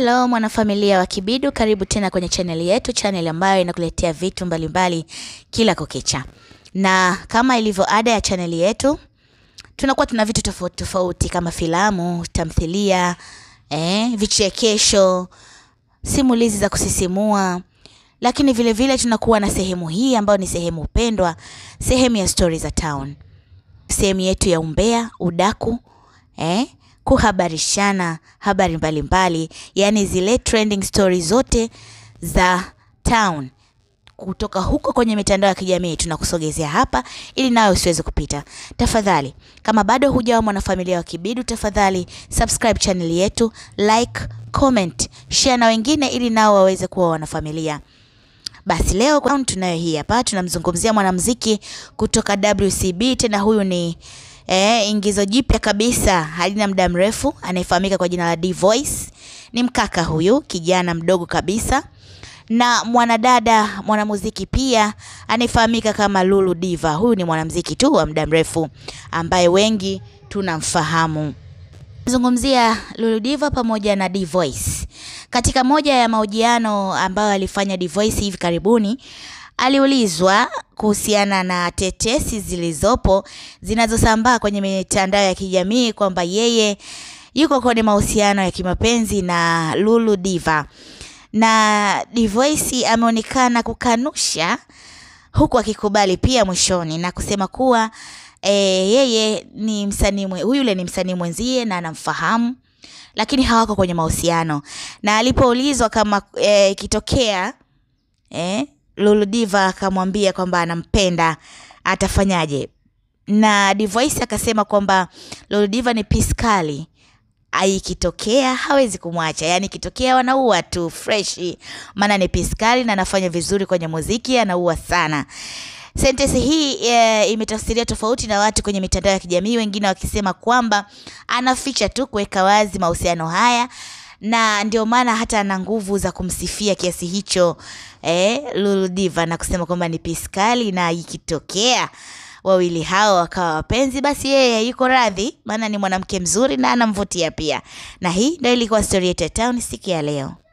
Hello mwanafamilia wa Kibidu, karibu tena kwenye chaneli yetu, chaneli ambayo inakuletea vitu mbalimbali mbali kila kukicha, na kama ilivyo ada ya chaneli yetu tunakuwa tuna vitu tofauti tofauti kama filamu, tamthilia, eh, vichekesho, simulizi za kusisimua, lakini vile vile tunakuwa na sehemu hii ambayo ni sehemu pendwa, sehemu ya stori za town, sehemu yetu ya umbea, udaku, eh, kuhabarishana habari mbalimbali, yaani zile trending stories zote za town kutoka huko kwenye mitandao ya kijamii tunakusogezea hapa ili nawe usiweze kupita. Tafadhali, kama bado hujawa mwanafamilia wa Kibidu, tafadhali subscribe channel yetu, like, comment, share na wengine ili nao waweze kuwa wanafamilia. Basi leo tunayo hii hapa, tunamzungumzia mwanamuziki kutoka WCB. Tena huyu ni eh, ingizo jipya kabisa, halina muda mrefu, anayefahamika kwa jina la D Voice. Ni mkaka huyu, kijana mdogo kabisa na mwanadada mwanamuziki pia anayefahamika kama Lulu Diva. Huyu ni mwanamuziki tu wa muda mrefu ambaye wengi tunamfahamu. Zungumzia Lulu Diva pamoja na D Voice. Katika moja ya mahojiano ambayo alifanya D Voice hivi karibuni, aliulizwa kuhusiana na tetesi zilizopo zinazosambaa kwenye mitandao ya kijamii kwamba yeye yuko kwenye mahusiano ya kimapenzi na Lulu Diva na Divoice ameonekana kukanusha huku akikubali pia mwishoni na kusema kuwa e, yeye ni msanii yule ni msanii mwenzie na anamfahamu, lakini hawako kwenye mahusiano. Na alipoulizwa kama ikitokea e, e, Lulu Diva akamwambia kwamba anampenda atafanyaje, na Divoice akasema kwamba Lulu Diva ni piskali ikitokea hawezi kumwacha, yaani ikitokea wanaua tu freshi, maana ni piskali na anafanya vizuri kwenye muziki, anaua sana. Sentensi hii e, imetafsiria tofauti na watu kwenye mitandao ya kijamii, wengine wakisema kwamba anaficha tu kuweka wazi mahusiano haya na ndio maana hata ana nguvu za kumsifia kiasi hicho eh, Lulu Diva na kusema kwamba ni piskali na ikitokea wawili hao wakawa wapenzi, basi yeye yuko radhi, maana ni mwanamke mzuri na anamvutia pia. Na hii ndio ilikuwa story yetu ya town siku ya leo.